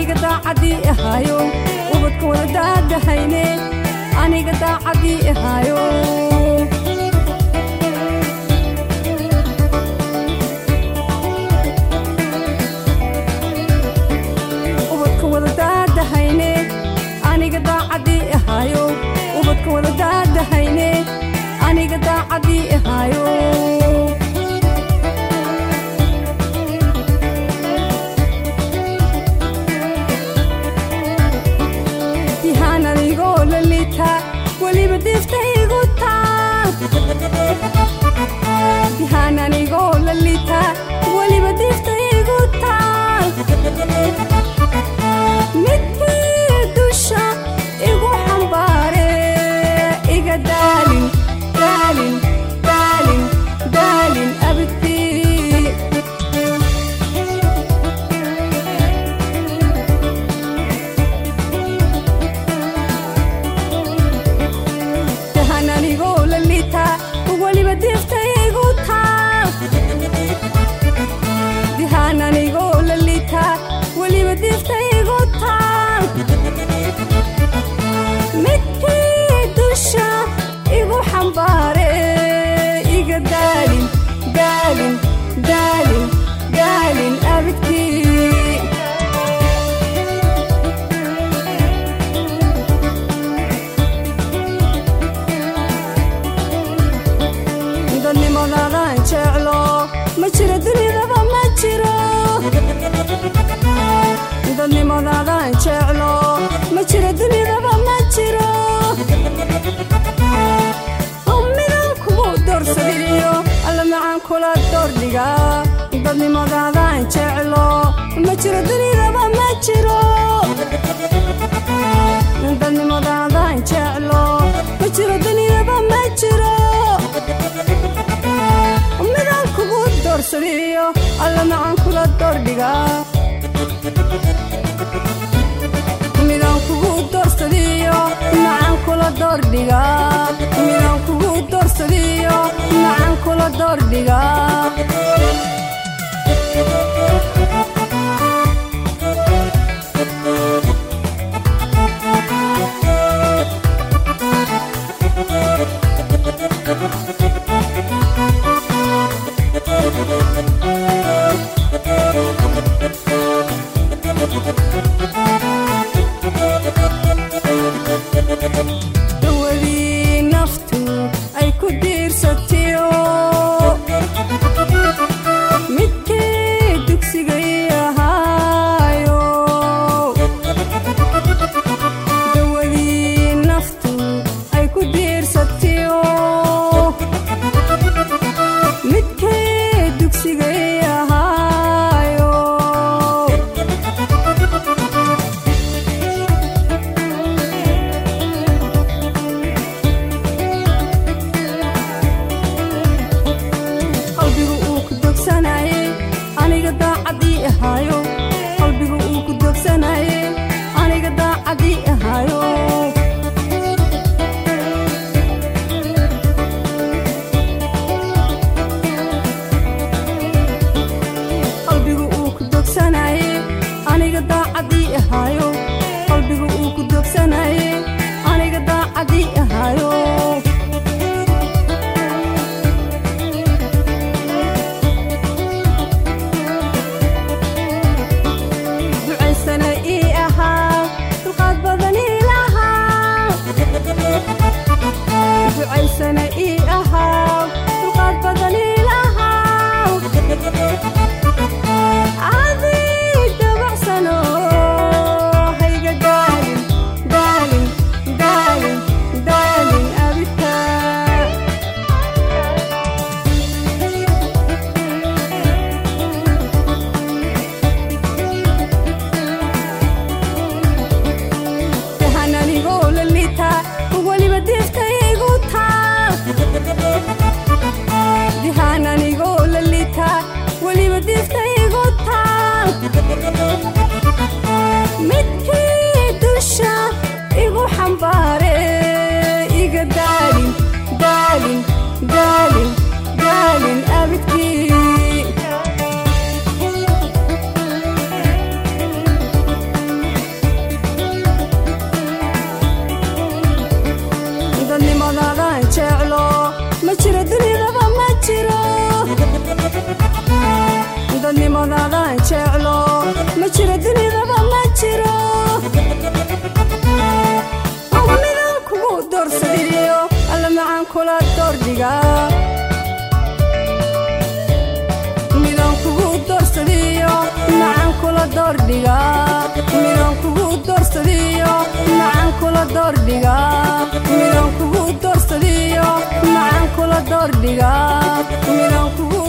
aniga daacadii ahaayo ubadka wada daadahayne aniga daacadii ahaayo ubadka wada daadahayne aniga daacadii ahaayo ubadka wada daadahayne aniga daacadii ahaayo yahaan adigoo lalita weliba diftaygu taa yahaan anigoo lalita weliba diftaygu taa midkii dusha igu xambaare iga daalin daalin daalin daalin abidkii yahaan anigoo lalita weliba diftaygu taa yahaan anigoo lalita weliba diftaygu taa midkii dusha igu xambaare iga daalin daalin daalin daalin abidkii dadnimadaadan jeclo ma jiro dunidaba ma jiro dadnimadaadan jeclo ma jiro dunidaba ma jiro midaan kugu doorsadiyo alla macaan kula doordhiga dadnimadaadan jeclo ma jiro dunidaba ma jiro dadnimadaadan jeclo ma jiro dunidaba ma jiro midaan kugu doorsadiyo alla macaan kula doordhiga midaan kugu doorsadiyo macaan kula doordhiga midaan kugu doorsadiyo macaan kula doordhiga dawadii naftu ay ku diirsatiyo midkii dugsigay ahaayo dawadii naftu ay ku diirsatiyo midkii dugsigay ahaayo qalbigu uu ku dogsanaye aniga daacadii ahaayo qalbigu uu ku dogsanaye aniga daacadii ahaayo qalbigu uu ku dogsanaye aniga daacadii ahaayo qalbigu uu ku dogsanaye aniga daacadii ahaayo ducaysana ii ahaa dulqaad badan ii lahaa ducaysana ii ahaa dulqaad badan ii lahaa adii dabacsano kula doordhigaa midaan kugu doorsadiyo macaan kula doordhigaa midaan kugu doorsadiyo macaan kula doordhigaa midaan kugu doorsadiyo macaan kula doordhigaa midaan kugu